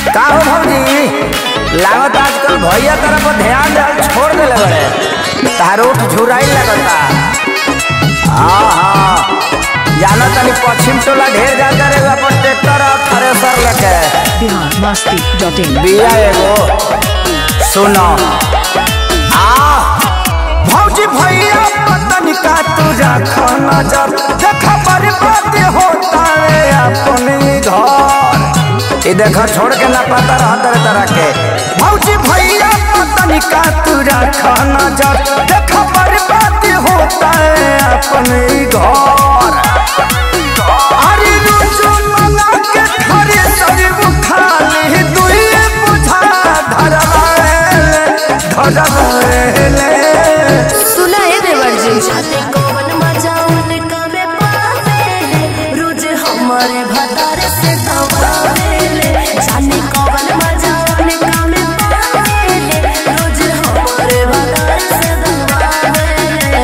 का हो भौजी लागत आजकल भैया तरफ ध्यान देल छोड़ देले बड़े तारो झुराई लगता हाँ हाँ जाना तनी पश्चिम टोला ढेर जाता रे अपन ट्रैक्टर और थ्रेसर लेके बिहार मस्ती डॉट इन बिया एगो सुनो आ भौजी भैया पतन का तुझा खाना जब देखा बर्बाद होता है अपने घर ये देखा छोड़ के ना पता रहा तरह तरह के भौजी भैया पतन का तुझा खाना जब देखा बर्बाद होता है अपने घर अरे रोजो मना के खरे शरीर खाली दुइए बुझा धरवाएले धरवाएले सुना है देवर जी जाने कौन मजा उनका में पावेले रोज हमारे भतार से दबावेले जाने कौन मजा उनका में पावेले रोज हमारे भतार से दबावेले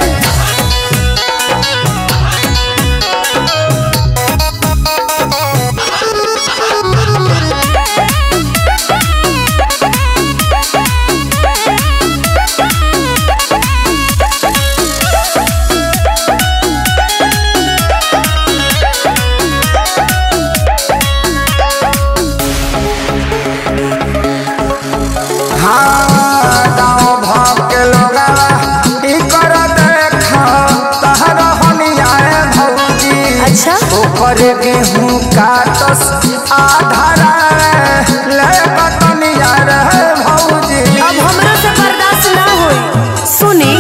हाँ गाँव भाव के लोगा ई कर देखा तहर हनियाए भौजी अच्छा ऊपर गेहूं काटस आधारा ले बटनिया रे भौजी अब हमरा से बर्दाश्त ना होई सुनी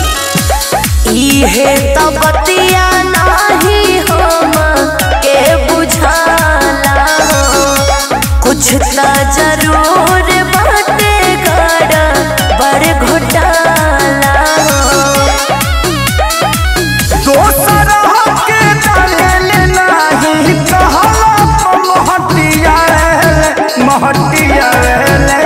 इहे तो बतिया नाही हम के बुझाला कुछ त जरूर बाटे गड़ा बड़ घोटाला दोसर के डाले नाही कहला महटिया रे महटिया रे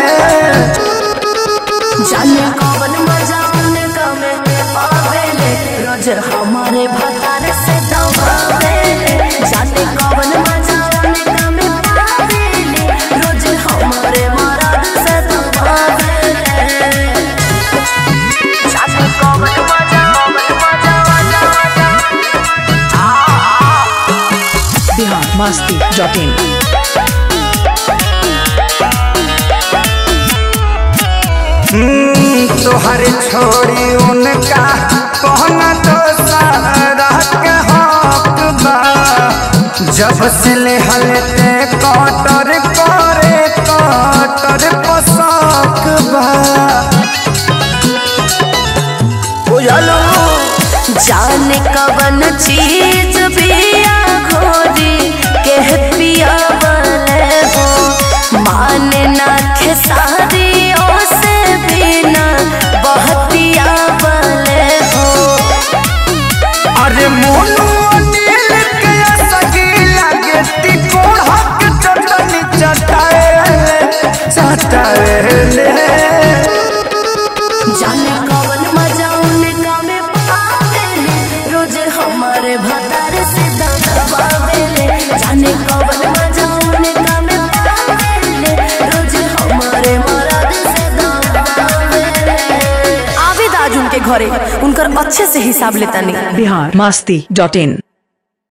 जाने कौन मजा उनका में पावेले रोज हमारे भतार से दबावेले जाने कौन मजा उनका में पावेले रोज हमारे मराद से दबावेले जाने कौन मजा कौन मजा मजा मजा बिहार मस्ती डॉट इन तोहर छोड़ी उनका कहना तो सारा के हक बा जब से ले हलते कटर करे कटर पोशाक बा बुझलो जाने कवन चीज पिया घोरी के पिया वाले हो माने ना खेसारी से बिना बहतिया वाले हो अरे मोनू अनिल के सगी लगे तिकोड़ हक चटनी चटाएले चटाएले जाने कवन मजा उनका में पावेले रोज हमारे भतार से दबावेले जाने कवन मजा उनका में पावेले रोज हमारे मराद से दबावेले आवेद आज उनके घरे उनकर अच्छे से हिसाब लेता नहीं बिहार मस्ती डॉट इन